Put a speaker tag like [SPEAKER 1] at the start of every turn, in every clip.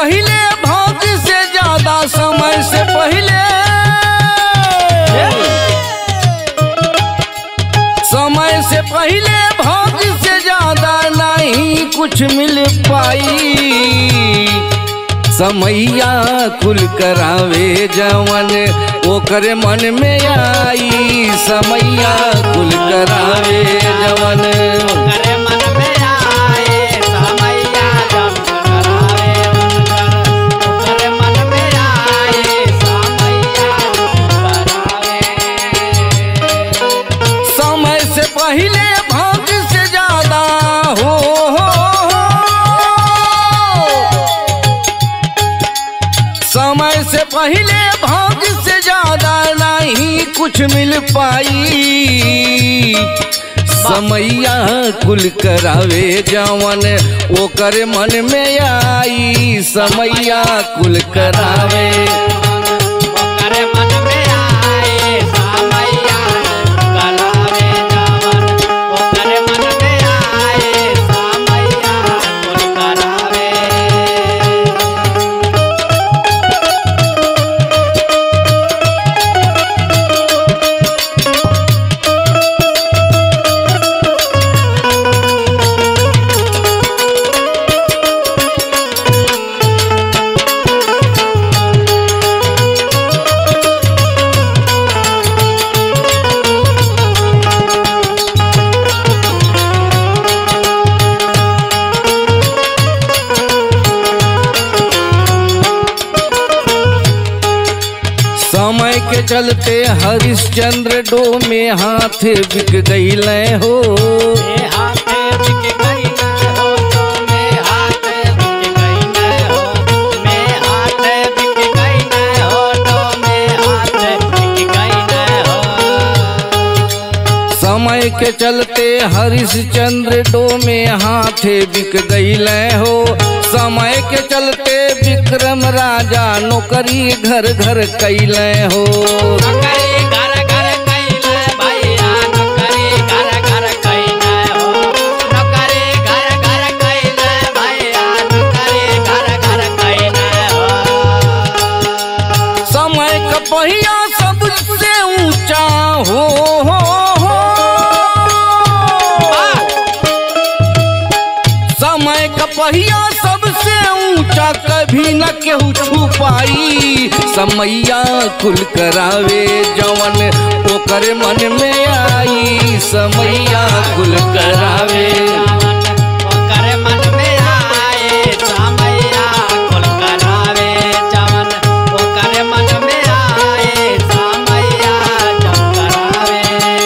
[SPEAKER 1] पहले भाग्य से ज्यादा समय से पहले समय से पहले भाग्य से ज्यादा नहीं कुछ मिल पाई समैया कुल करावे जवन ओकर मन में आई समैया कुल करावे जवन
[SPEAKER 2] करे मन में आए समैया जब करावे उनकर करे मन में आए समैया करावे
[SPEAKER 1] समय से पहले भाग्य से ज्यादा हो, हो, हो। समय से पहले भाग्य से ज्यादा नहीं कुछ मिल पाई समैया कुल करावे जवन ओकर मन में आई समैया कुल करावे
[SPEAKER 2] करे मन में आए समैया करावे जवन करे मन में आए समैया करावे
[SPEAKER 1] समय के चलते हरिश्चंद्र डो में हाथ बिक गईल हो
[SPEAKER 2] में हाथे बिक गई न हो तो में हाथे बिक गई न हो में हाथे बिक गई न हो तो में हाथे बिक गई न हो
[SPEAKER 1] समय के चलते हरिश्चंद्र डो में हाथ बिक गईल हो समय के चलते विक्रम राजा नौकरी घर घर कैल हो
[SPEAKER 2] नौकरी घर घर कैले भैया नौकरी घर घर कैले हो नौकरी घर घर कैले भैया नौकरी घर घर कैले हो
[SPEAKER 1] समय का पहिया सबसे ऊंचा हो, हो, हो। समय का पहिया सबसे ऊंचा कभी न केहू छू पाई समैया कुल करावे जवन ओकर मन में आई समैया कुल करावे
[SPEAKER 2] ओकर मन में आए समैया कुल करावे जवन ओकर मन में आए समैया जब करावे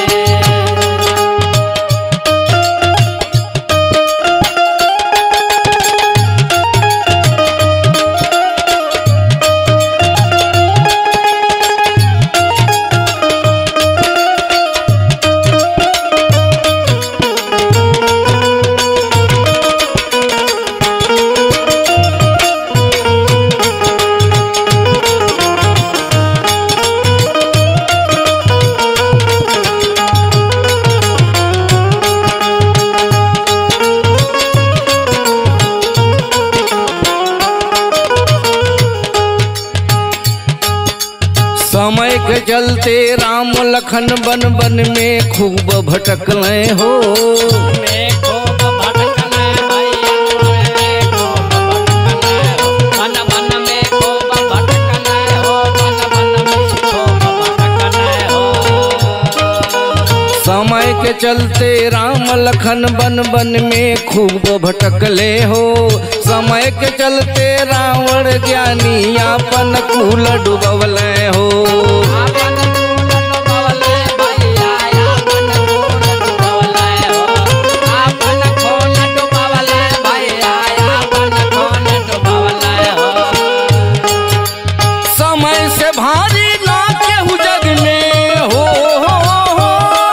[SPEAKER 1] समय के चलते राम लखन बन बन में खूब भटकल हो
[SPEAKER 2] में खूब भटकने भैया में खूब भटकने हो मन मन में खूब भटकने हो मन मन में खूब भटकने हो
[SPEAKER 1] समय के चलते राम लखन बन बन में खूब भटकले हो समय के चलते रावण ज्ञानी आपन कुल डुबवले हो
[SPEAKER 2] आपन कूल डुबवले भैया आपन कूल डुबवले हो आपन कूल डुबवले भैया आपन कूल डुबवले हो
[SPEAKER 1] समय से भारी ना केहू जग में हो, हो, हो।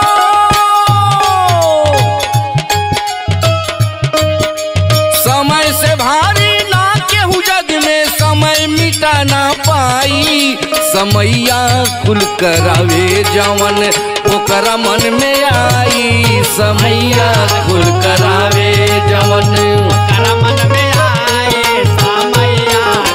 [SPEAKER 1] समय से भारी ना केहू जग में समय मिटा ना पाई समैया कुल करावे जवन ओकरा मन में आई समैया कुल करावे जवन
[SPEAKER 2] ओकर मन में आए समैया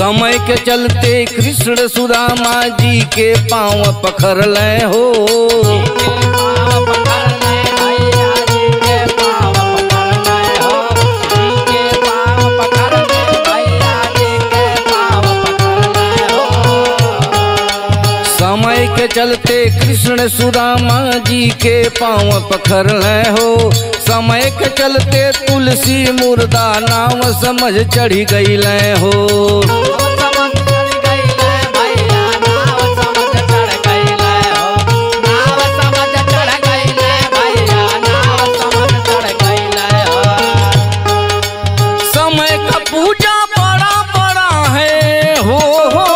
[SPEAKER 1] समय के चलते कृष्ण सुदामा जी के पाँव पखर ले हो
[SPEAKER 2] के पाँव पकड़ने भैया जी के पाँव पकड़ने हो जी के पाँव पकड़ने भैया जी के पाँव पकड़ने हो
[SPEAKER 1] समय के चलते कृष्ण सुदामा जी के पाँव पखर ले हो समय के चलते तुलसी मुर्दा नाम समझ चढ़ी गई ले हो
[SPEAKER 2] समझ चढ़ गईले भैया नाव समझ चढ़ गईले हो नाव समझ चढ़ गईले भैया नाव समझ चढ़ गईले हो
[SPEAKER 1] समय का पूजा बड़ा बड़ा है हो हो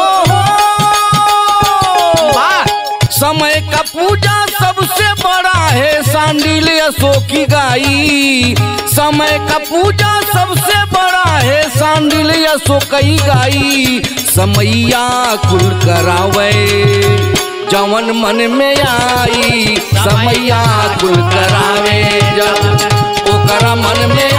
[SPEAKER 1] हो
[SPEAKER 2] वाह
[SPEAKER 1] समय का पूजा सबसे बड़ा है सांडिल अशोक की गाई समय का पूजा सबसे बड़ा है सांडिल अशोक की गाई समैया कुल करावे जवन मन में आई समैया कुल करावे जवन ओकरा मन में